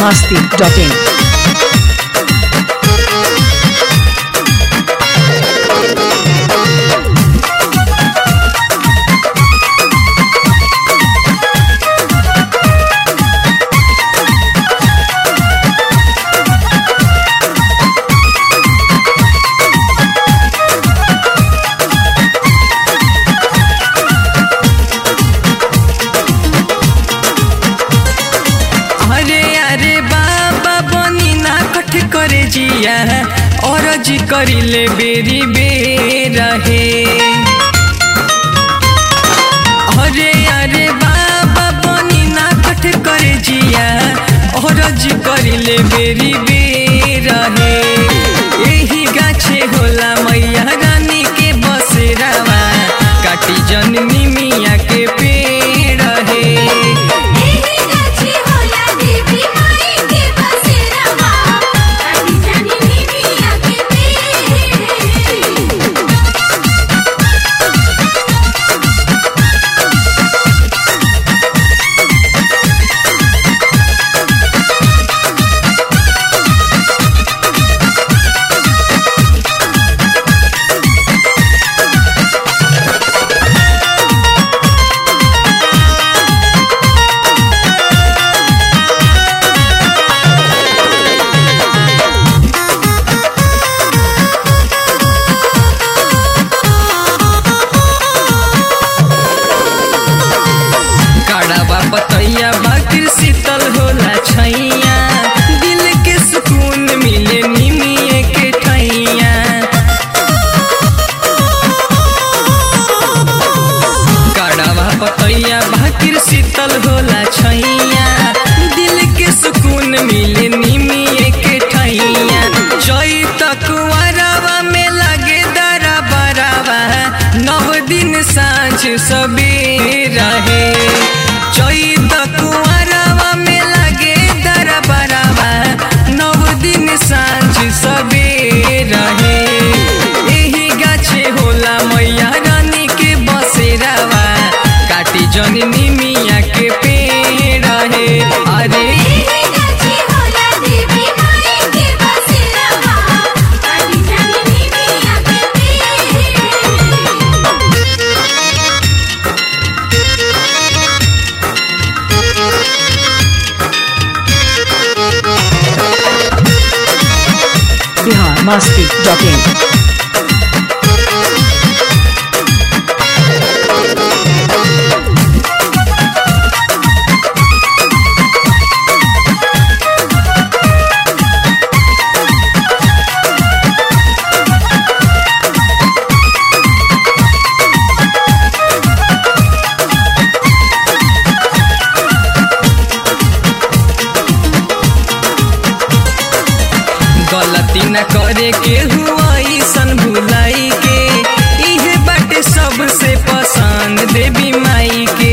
masti.in. अरे अरे बाबा बनी ना कठ करे जिया और जी करिले बेरी बेरा हे अरे अरे बाबा बनी ना कठ करे जिया और जी करिले बेरी बेरा हे यही गाछे होला मैया रानी के बसेरावा काटी जननी मिया के पेड़ हे एही गाछी होला देवी माई के बसेरावा काटी जानी निमिया के पेड़ काढ़ावा पतैया बाकिर शीतल होला छैया दिल के सुकून मिले निमिए के ठैया काढ़ावा पतैया बाकिर शीतल होला छैया दिल के सुकून मिले निमिए के ठैया जई तक वरावा में लगे दरा बरावा नव दिन साँझ सबेरा है जई तक वरावा में लगे दरा बरावा नव दिन साँझ सबेरा है एही गाछे होला मैया रानी के बसेरावा काटी जननी मिया के पेड़ है अरे एही गाछी होला देवी माई के बसेरावा काटी जानी निमिया के पेड़ Bihar masti.in. गलती न करे के हुआ सन भुलाई के इहे बाटे सबसे पसंद देवी माई के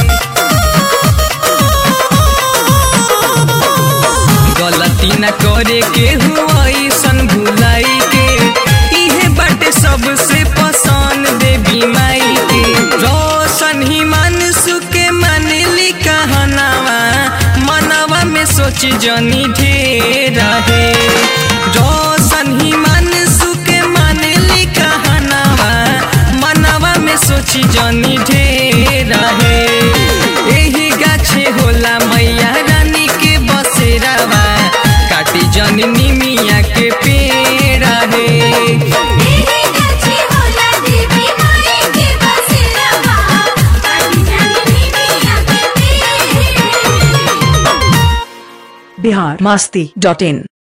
गलती न करे के हुआ सन भुलाई के इहे बाटे सबसे पसंद देवी माई के रोशन ही मानसु के मनली कहनावा मनवा में सोच जनी ढेर है रोशन ही मानसु के मनली कहनावा मनवा में सोच जनी ढेर है एही गाछे होला मैया रानी के बसेरावा काटी जननी मिया के पेड़ है एही गाछी होला देवी माई के बसेरावा काटी जानी निमिया के पेड़ Bihar masti.in.